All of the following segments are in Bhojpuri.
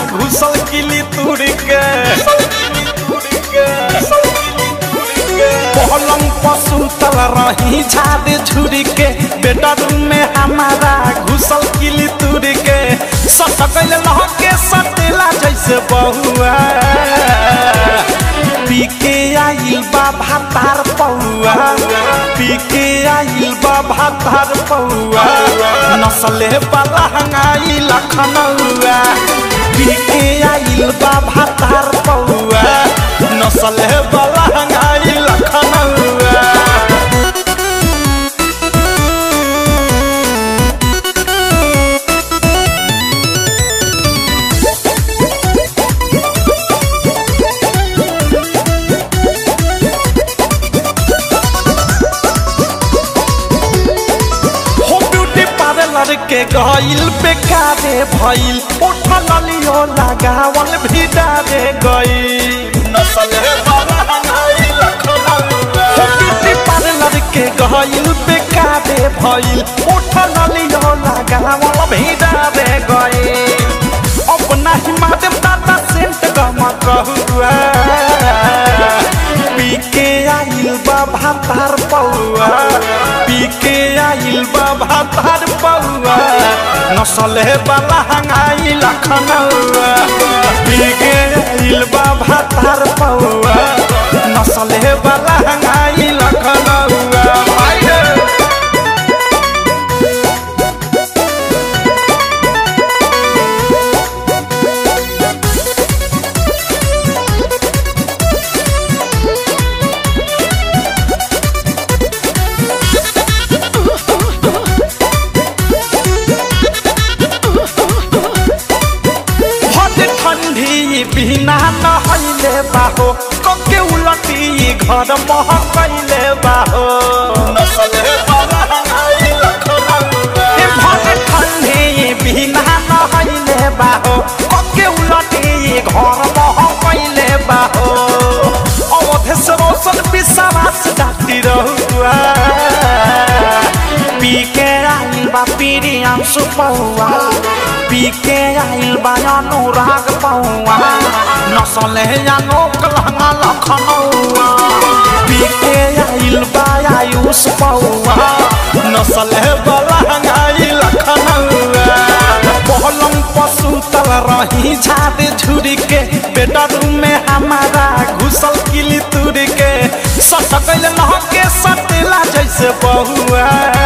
घुसल किली तुड़ के पलंग पशु तल रही झाड़ झुड़ के बेडरूम में हमारा घुसल किली तुड़ के सटकल लहके सटेला जैसे बहुआ पी के आइल बा भातार पौआ पी के आइल बा भातार पौआ नसले वाला हंगाई लखनऊआ पी के आइल बा भातार पौआ नसले वाला हंगाई लखनऊआ हो ब्यूटी पार्लर के गइल बेकारे भइल उठल लियो लगावल भी डारे गइल नसल वाला हंगाई लखनऊआ हो ब्यूटी पार्लर के गइल बेकारे भइल उठल लियो लगावल भी डारे गइल अपना ही माध्यम दादा सेंट गम कहुआ पी के आइल बा भातार पौआ पी के आइल बा भातार पौआ नसले वाला हंगाई लखनऊआ पी के आइल बा भातार पौआ नसले वाला हंगाई लखनऊआ भाई रे। हट ठंडी बिना नहैले बाहो कके उलटी घर महकैले बाहो नसले वाला हंगाई लखनऊआ ए भट ठंडी बिना नहैले बाहो कके उलटी घर महकैले बाहो अवधे से रोशन विश्वास डाटी रहुआ पी के आइल बा पीरियम सुपौआ पी के आइल बा अनुराग पौआ नसले अनोक लहंगा लखनऊआ पी के आइल बा आयुष पौआ नसले बलहंगाई लखनऊआ पलंग पशु तल रही झाड़ झुड़ के बेडरूम में हमारा घुसल किली तुड़ के सटकल लहके सटेला जैसे बहुआ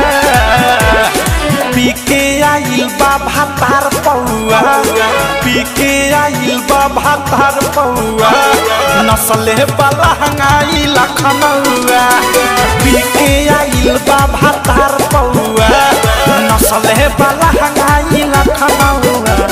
पी के आइल बा भातार पौआ पी के आइल बा भातार पौआ नसले वाला हंगाई लखनऊआ पी के आइल बा भातार पौआ नसले वाला हंगाई लखनऊआ